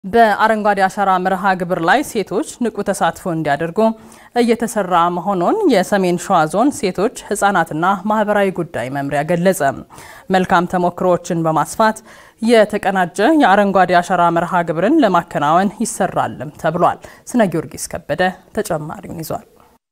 በአረንጓዴ አሻራ መርሃ ግብር ላይ ሴቶች ንቁ ተሳትፎ እንዲያደርጉ እየተሰራ መሆኑን የሰሜን ሸዋ ዞን ሴቶች ሕጻናትና ማህበራዊ ጉዳይ መምሪያ ገለጸ። መልካም ተሞክሮዎችን በማስፋት የተቀናጀ የአረንጓዴ አሻራ መርሃ ግብርን ለማከናወን ይሰራልም ተብሏል። ስነ ጊዮርጊስ ከበደ ተጨማሪውን ይዟል።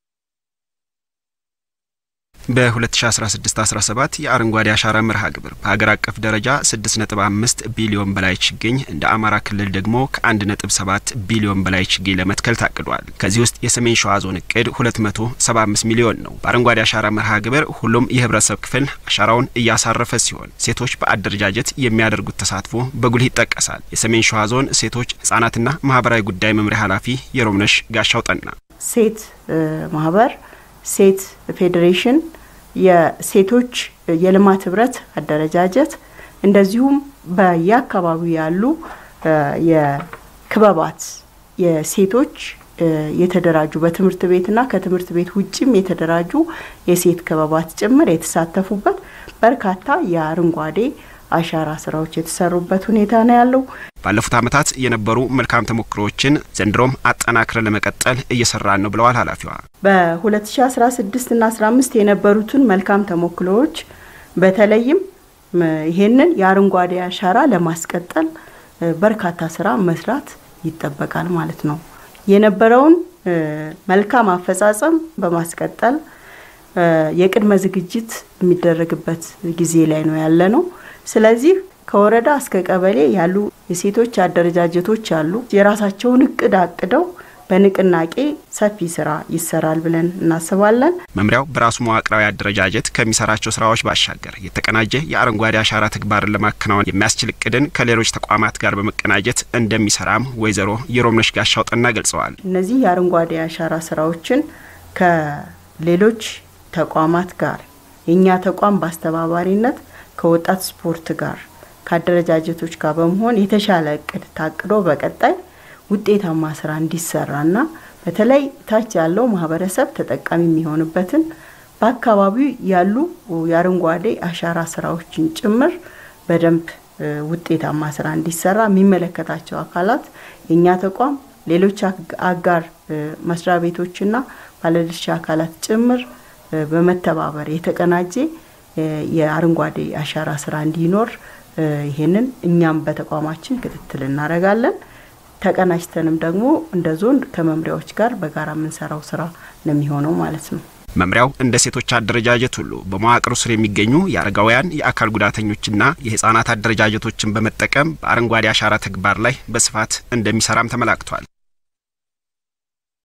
በ2016-17 የአረንጓዴ አሻራ መርሃ ግብር በሀገር አቀፍ ደረጃ 6.5 ቢሊዮን በላይ ችግኝ እንደ አማራ ክልል ደግሞ ከ1.7 ቢሊዮን በላይ ችግኝ ለመትከል ታቅዷል። ከዚህ ውስጥ የሰሜን ሸዋ ዞን እቅድ 275 ሚሊዮን ነው። በአረንጓዴ አሻራ መርሃ ግብር ሁሉም የህብረተሰብ ክፍል አሻራውን እያሳረፈ ሲሆን ሴቶች በአደረጃጀት የሚያደርጉት ተሳትፎ በጉልህ ይጠቀሳል። የሰሜን ሸዋ ዞን ሴቶች ህጻናትና ማህበራዊ ጉዳይ መምሪያ ኃላፊ የሮምነሽ ጋሻው ጠና ሴት ማህበር፣ ሴት ፌዴሬሽን የሴቶች የልማት ህብረት አደረጃጀት እንደዚሁም በየአካባቢው ያሉ የክበባት የሴቶች የተደራጁ በትምህርት ቤትና ከትምህርት ቤት ውጭም የተደራጁ የሴት ክበባት ጭምር የተሳተፉበት በርካታ የአረንጓዴ አሻራ ስራዎች የተሰሩበት ሁኔታ ነው ያለው። ባለፉት ዓመታት የነበሩ መልካም ተሞክሮዎችን ዘንድሮም አጠናክረን ለመቀጠል እየሰራን ነው ብለዋል ኃላፊዋ። በ2016 እና 15 የነበሩትን መልካም ተሞክሮዎች በተለይም ይሄንን የአረንጓዴ አሻራ ለማስቀጠል በርካታ ስራ መስራት ይጠበቃል ማለት ነው። የነበረውን መልካም አፈጻጸም በማስቀጠል የቅድመ ዝግጅት የሚደረግበት ጊዜ ላይ ነው ያለ ነው። ስለዚህ ከወረዳ እስከ ቀበሌ ያሉ የሴቶች አደረጃጀቶች አሉ። የራሳቸውን እቅድ አቅደው በንቅናቄ ሰፊ ስራ ይሰራል ብለን እናስባለን። መምሪያው በራሱ መዋቅራዊ አደረጃጀት ከሚሰራቸው ስራዎች ባሻገር የተቀናጀ የአረንጓዴ አሻራ ተግባርን ለማከናወን የሚያስችል እቅድን ከሌሎች ተቋማት ጋር በመቀናጀት እንደሚሰራም ወይዘሮ የሮምነሽ ጋሻው ጠና ገልጸዋል። እነዚህ የአረንጓዴ አሻራ ስራዎችን ከሌሎች ተቋማት ጋር የእኛ ተቋም በአስተባባሪነት ከወጣት ስፖርት ጋር ከአደረጃጀቶች ጋር በመሆን የተሻለ እቅድ ታቅዶ በቀጣይ ውጤታማ ስራ እንዲሰራና በተለይ ታች ያለው ማህበረሰብ ተጠቃሚ የሚሆንበትን በአካባቢው ያሉ የአረንጓዴ አሻራ ስራዎችን ጭምር በደንብ ውጤታማ ስራ እንዲሰራ የሚመለከታቸው አካላት የእኛ ተቋም፣ ሌሎች አጋር መስሪያ ቤቶችና ባለድርሻ አካላት ጭምር በመተባበር የተቀናጀ የአረንጓዴ አሻራ ስራ እንዲኖር ይሄንን እኛም በተቋማችን ክትትል እናደርጋለን። ተቀናጅተንም ደግሞ እንደ ዞን ከመምሪያዎች ጋር በጋራ የምንሰራው ስራ ነው የሚሆነው ማለት ነው። መምሪያው እንደ ሴቶች አደረጃጀት ሁሉ በመዋቅሩ ስር የሚገኙ የአረጋውያን የአካል ጉዳተኞችና የህጻናት አደረጃጀቶችን በመጠቀም በአረንጓዴ አሻራ ተግባር ላይ በስፋት እንደሚሰራም ተመላክቷል።